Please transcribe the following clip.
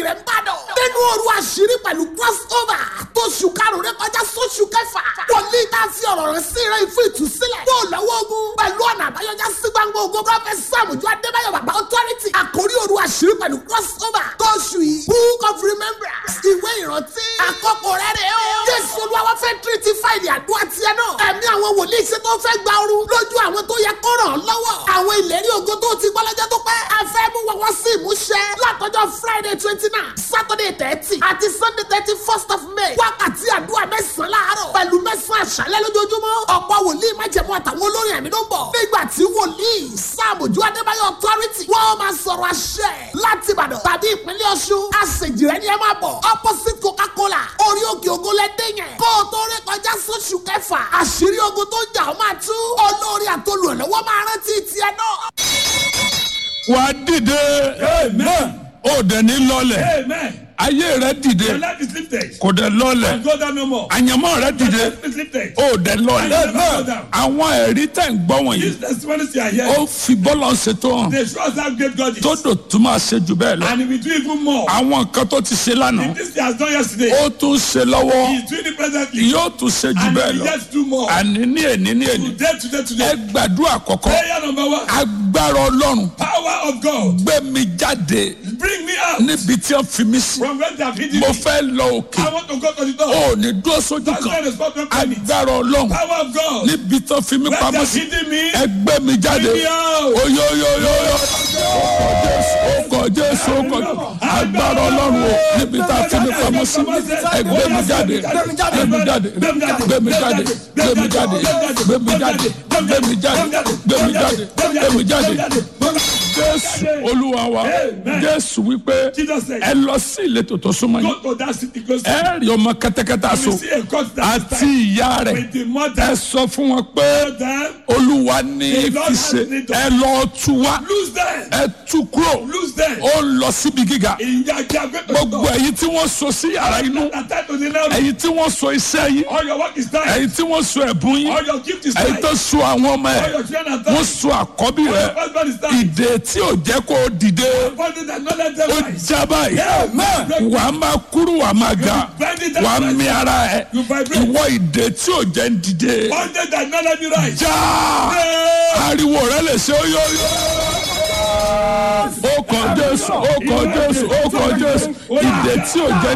rẹ̀ ń bàdàn. nínú òru àṣírí pẹ̀lú crossover tó ṣù karùn-ún rẹ kọjá sóṣù kẹfà. wòlíì tá a fi ọ̀rọ̀ rẹ̀ sí rẹ̀ fún ìtúsílẹ̀. yóò lọ́wọ́ ogun pẹ̀lú ọ̀nà àbáyọjá sí gbangba ogun prọfẹ̀t sàmùjọ adébáyọ̀ bàbá authority. àkórí òru àṣírí pẹ̀lú crossover tó ṣù yìí. book of remembrance ìwé ìrántí. àkókò rẹ̀ rẹ̀ o. jésù olúwa fẹ́ tírítì fáìlì àdúrà tiẹ̀ náà. ẹ̀mí àwọn wòlíì ṣe tó fẹ́ gba ooru lójú àwọn tó yẹ kó ràn án lọ́wọ́. àwọn ìlérí ògo tó ti gbọ́ lọ́jọ́ tó pẹ́. a fẹ́ mú wọn wá sí ìmúṣẹ. látọjọ́ friday twenty nine saturday thirty àti sunday thirty first of may. wákàtí àdúrà mẹ́sàn-án láàárọ̀ pẹ̀lú mẹ́sàn-án àṣálẹ́ lójoojúmọ́. ọ̀pọ̀ wòlíì májẹ̀mú àtàwọn olórin ẹ̀mí ló ń bọ̀. nígbà tí wòlíì sàmójú adébáyọ̀ authority wọ́n máa sọ̀rọ̀ àṣẹ láti ìbàdàn tàbí ìpínlẹ̀ ọ̀ṣun. àṣejìrẹ́ ni ẹ máa bọ̀ opposite coca-cola orí òkè ògo lẹ́dẹ̀ yẹn. kó o tó rí kọjá sóṣù kẹfà àṣírí ogun tó jà ó máa tú. olórí àtolùrànlọ́wọ́ máa rántí tiẹ̀ náà. wà á dìde Amen. ó dẹ̀ ní lọ́lẹ̀ Amen. ayé rẹ dìde Your life is lifted. kò dẹ̀ lọ́lẹ̀ And go down no more. àyànmọ́ rẹ Your dìde life is lifted. ó dẹ̀ lọ́lẹ̀ Amen. àwọn ẹ̀rí tẹ̀ ń gbọ́ wọ̀nyí These testimonies you are ó hearing, fi bọ́lọ̀ ṣètò hàn they show us how great God is. tó dò tún máa ṣe jù bẹ́ẹ̀ lọ And he will do even more. àwọn nǹkan tó ti ṣe lánàá This he has done yesterday. ó tún ṣe lọ́wọ́ He is doing it presently. yóò tún ṣe jù And bẹ́ẹ̀ he will lọ yet do more. àní ní èní ní èní Today, today, ẹ today. gbàdúrà kọ̀kọ́ Prayer number one. agbára ọlọ́run Power of God. gbé mi jáde Bring me out níbi tí wọ́n fi mí sí from where they have hidden mo me. fẹ́ lọ òkè I want to go to the door. ó ní dúró sójú That's why kan the spot will permit. agbára ọlọ́run Power of God. níbi tí wọ́n fi mí Where they pamọ́ have sí hidden me. ẹ gbé mi jáde Bring me out. oyoyoyoyo ọkọ̀ jésù ọkọ̀ agbára ọlọ́run o níbi tí a fi mí pamọ́ sí ẹ gbé mi jáde gbé mi jáde gbé mi jáde gbé mi jáde gbé mi jáde gbé mi jáde gbé mi jáde gbé mi jáde gbé mi jáde jésù olúwa wa jésù wípé Jesus said, ẹ lọ sí ìletò tó súnmọ́ yín Go to that city close to ẹ rí ọmọ kẹ́tẹ́kẹ́tẹ́ you. aṣọ See a court that is àti tied ìyá rẹ̀ with the ẹ mother. sọ fún wọn pé Them, olúwa ní fi ṣe ẹ lọ tú wá lose them. ẹ tú kúrò Lose them. ó ń lọ síbi gíga Ìyàjà gbẹ́tọ̀ gbogbo ẹ̀yin tí wọ́n so sí yàrá inú Attend to the now. ẹ̀yin tí wọ́n so iṣẹ́ yín All your work is tied. ẹ̀yin tí wọ́n so ẹ̀bùn yín All your gift is ẹ̀yin tied. tó so àwọn ọmọ All ẹ̀ your children are wọ́n tied. so àkọ́bí All rẹ̀ your husband is tied. ìdè tí ò jẹ́ kó o dìde Body that not let them ó rise. já báyìí Amen. wà á máa kúrú wà á máa ga bend it down. wà á mi ara ẹ̀ You vibrate. ìwọ ìdè tí ò jẹ́ ń dìde Body that not let me rise. já ariwo rẹ lè ṣe óyóyó. ó kọ jésù ó kọ jésù ó kọ jésù ìdè tí ò jẹ́